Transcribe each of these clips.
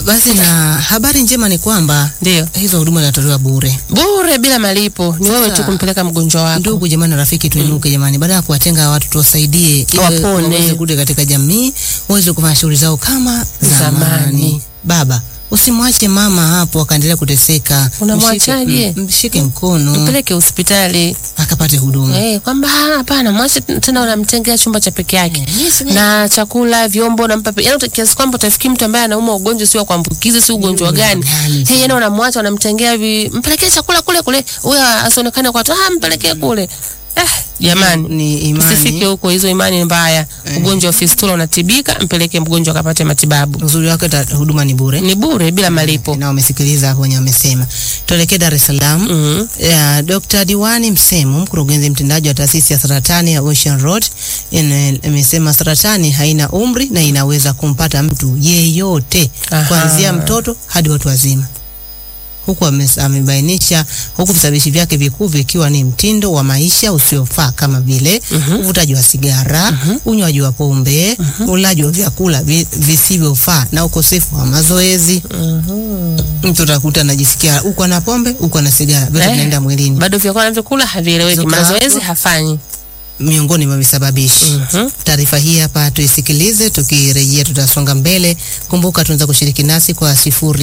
Basi na habari njema ni kwamba Ndio. hizo huduma zinatolewa bure. Bure bila malipo. Ni wewe Sasa, tu kumpeleka mgonjwa wako. Ndugu jamani, rafiki, tuinuke jamani, baada ya kuwatenga watu tuwasaidie, ili Wapone. waweze kurudi katika jamii, waweze kufanya shughuli zao kama Zamani. zamani. Baba, usimwache mama hapo akaendelea kuteseka. Unamwachaje? Mshike- Mshike mkono Mpeleke hospitali. akapate huduma. Eh, kwamba "Ah, hapana, mwache tena unamtengea chumba cha peke yake. Na chakula, vyombo unampa pe- yaani kiasi kwamba utafikiri mtu ambaye anauma ugonjwa sio wa kuambukiza, si ugonjwa gani. gani Hey, yaani unamwacha unamtengea vi, mpelekee chakula kule kule. Huyo asionekane kwa watu, ah, mpelekee kule. Eh, jamani. Ni imani. Usifike huko, hizo imani ni mbaya. Ugonjwa wa fistula unatibika, mpeleke mgonjwa akapate matibabu. Uzuri wake ta- huduma ni bure. Ni bure bila malipo. na wamesikiliza hapo wenye wamesema. Tuelekee Dar es Salaam. Mhm. Ya, Dr. Diwani Msemu, mkurugenzi mtendaji wa taasisi ya saratani ya Ocean Road, ina- imesema saratani haina umri na inaweza kumpata mtu yeyote Aha. kuanzia mtoto hadi watu wazima. Huku ame- amebainisha huku visababishi vyake vikuu vikiwa ni mtindo wa maisha usiofaa kama vile uvutaji wa sigara, unywaji wa pombe, ulaji wa vyakula vi- visivyofaa na ukosefu wa mazoezi. Mtu utakuta anajisikia huko ana pombe, huko ana sigara, vyote Eh. vinaenda mwilini, Bado vyakula anavyokula havieleweki, Zuka mazoezi hapo. hafanyi. miongoni mwa visababishi. Mhm. Taarifa hii hapa tuisikilize, tukirejea tutasonga mbele. Kumbuka tunaweza kushiriki nasi kwa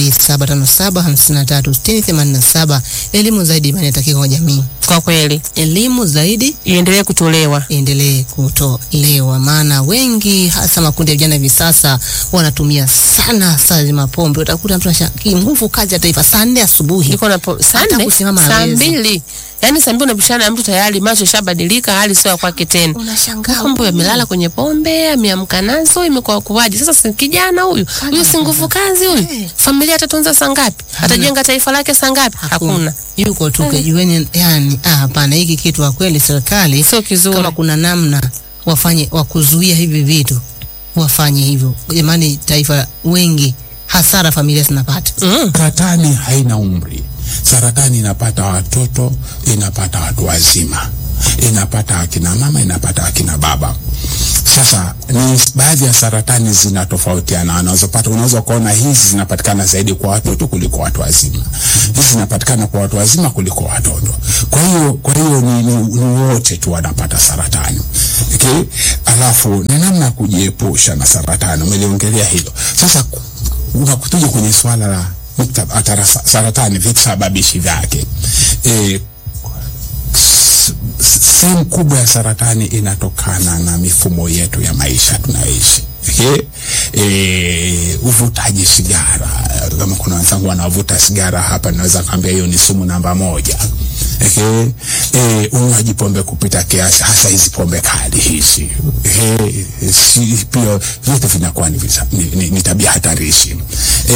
0757536087. Elimu zaidi imani inatakiwa kwa jamii, Kwa kweli elimu zaidi iendelee kutolewa. iendelee kutolewa, maana wengi hasa makundi ya vijana hivi sasa wanatumia sana saa zima pombe. Utakuta mtu anashaki nguvu kazi ya taifa saa nne asubuhi Niko na po- saa Hata nne, kusimama saa hawezi. mbili, yaani saa mbili unapishana na mtu tayari, macho shabadilika, hali sio ya kwake tena. unashangaa Kumbe amelala kwenye pombe, ameamka nazo, imekuwa kuwaje? Sasa si kijana huyu huyu, si nguvu kazi huyu, Eh. familia atatunza saa ngapi? Atajenga taifa lake saa ngapi? Hakuna, yuko tu kijiweni. Yani ah, hapana, hiki kitu kwa kweli serikali sio kizuri. kama kuna namna wafanye wa kuzuia hivi vitu wafanye hivyo jamani, taifa wengi hasara familia zinapata. Mm. Saratani haina umri. Saratani inapata watoto, inapata watu wazima, inapata akina mama, inapata akina baba. Sasa ni baadhi ya saratani zinatofautiana, unazopata unaweza kuona hizi zinapatikana zaidi kwa watoto kuliko watu wazima, hizi zinapatikana kwa watu wazima kuliko watoto. Kwa hiyo kwa hiyo ni, ni, ni wote tu wanapata saratani okay? Alafu na namna ya kujiepusha na saratani, umeliongelea hilo. Sasa ku- unakutuja kwenye swala la nukta- atara- saratani, visababishi vyake e, s- s- sehemu kubwa ya saratani inatokana na mifumo yetu ya maisha tunayoishi. Okay? E, uvutaji sigara, kama kuna wenzangu wanavuta sigara hapa, naweza kaambia hiyo ni sumu namba moja. Okay? E, unywaji pombe kupita kiasi, hasa hizi pombe kali hizi okay? si, pia vyote vinakuwa ni, visa- ni, ni, ni tabia hatarishi. E,